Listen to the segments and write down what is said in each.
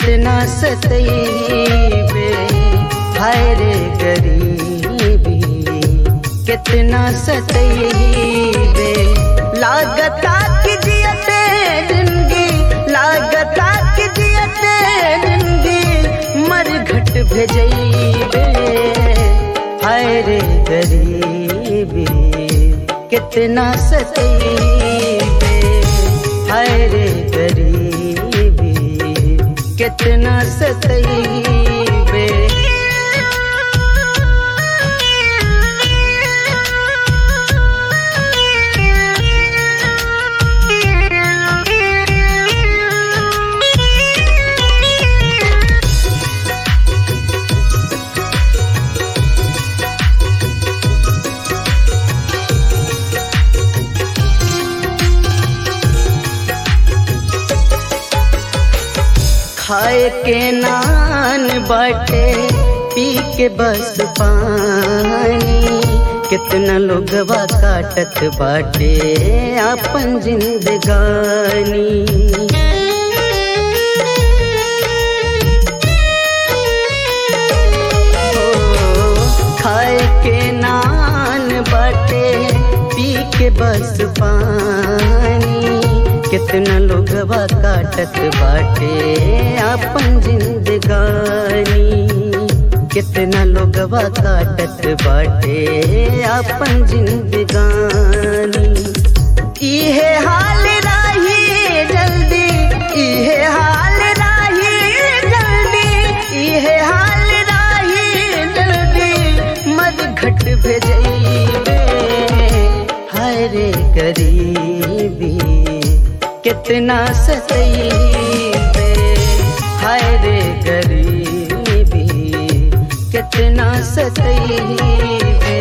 कितना सतैबे हाय रे गरीबी कितना सतैबे लागता कि जियते जिंदगी लागता कि जियते जिंदगी मर घट भेजैबे हाय रे गरीबी कितना सतैबे हाय रे गरीबी कितना सतैबे खाए के नान बाटे पी के बस पानी कितना लोगवा काटत बाटे अपन जिंदगानी हो, खाए के नान बाटे पी के बस पानी कितना लोगवा काटत बाटे अपन जिंदगानी कितना लोगवा काटत बाटे अपन जिंदगानी इहे हाल राही जल्दी इहे हाल राही जल्दी इहे हाल राही जल्दी मद घट भेजैबे हाय रे गरीबी कितना सतैबे हाय रे गरीबी कितना सतैबे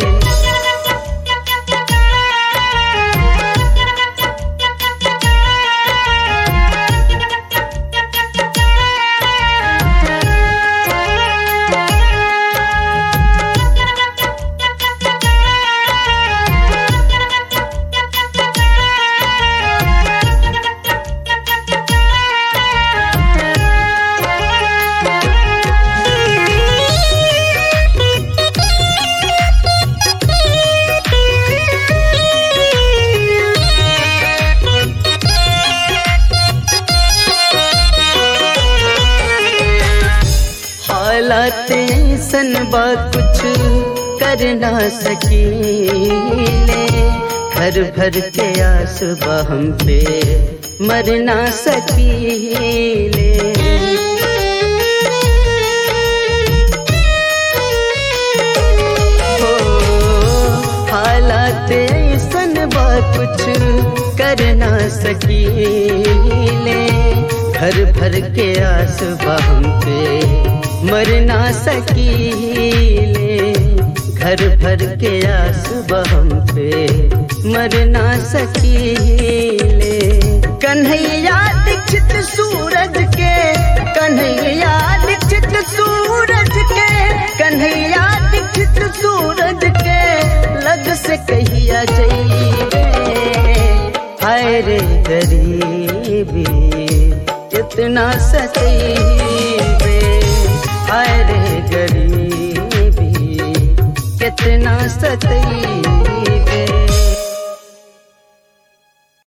हालत ऐसन बा कुछ कर ना सकीले घर भर के आस बा हम पे मर ना सकीले हो, हालत ऐसन बा कुछ कर ना सकीले घर भर के आस बा हम पे मर ना सकीले घर भर के आस बहम पे मर ना सकीले कन्हैया दीक्षित सूरज के कन्हैया दीक्षित सूरज के कन्हैया दीक्षित सूरज के लग से कहिया जइबे हाय रे गरीबी कितना सतैबे हाय रे गरीबी कितना सतैबे